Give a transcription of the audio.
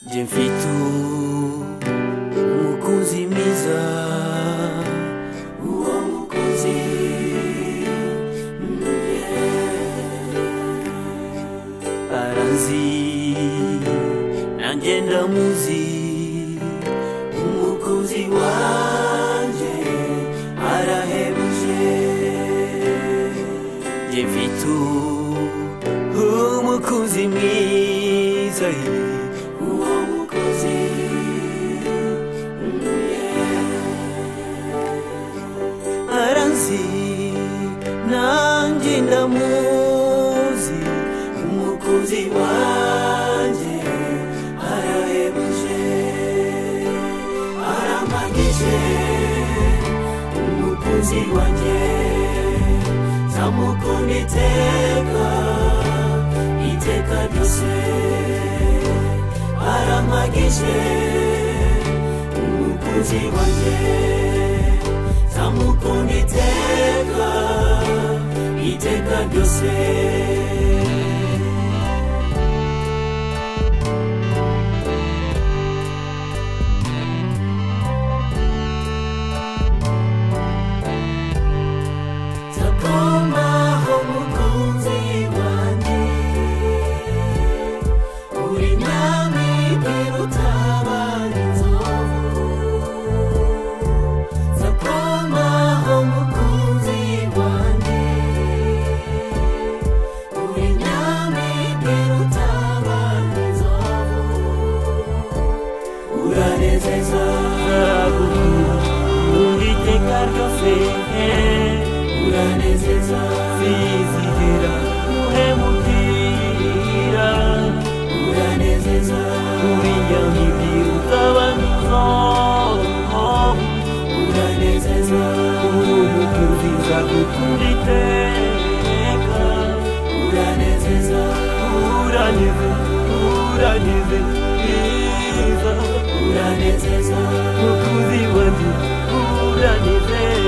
Jemfito Mukunzi Miza Uwo mukunzi mm, yeah. Aranzi Nanjye ndamuzi Umukunzi wanje Arahebuje Jemfito Umukunzi mwiza Uwo mukunzi mm, yeah. Aranzi Nanjye ndamuzi Umukunzi wanje Arahebuje Aramagije Umukunzi wanjye zamukunda iteka iteka ryose arampagije umukunzi wanjye zamukunda iteka iteka ryose Takoma umukunzi wanjye uri nami irutabara inzovu Takoma umukunzi wanjye uri nami irutabara inzovu uranezeza uwiteka ryose uranezeza zizihira uhemukira uranezeza uriya mibiri utabanza uranezeza umukunziza gukunda iteka uranezeza uraneza uraneze neza uranezeza mukunzi wanjye uranezeza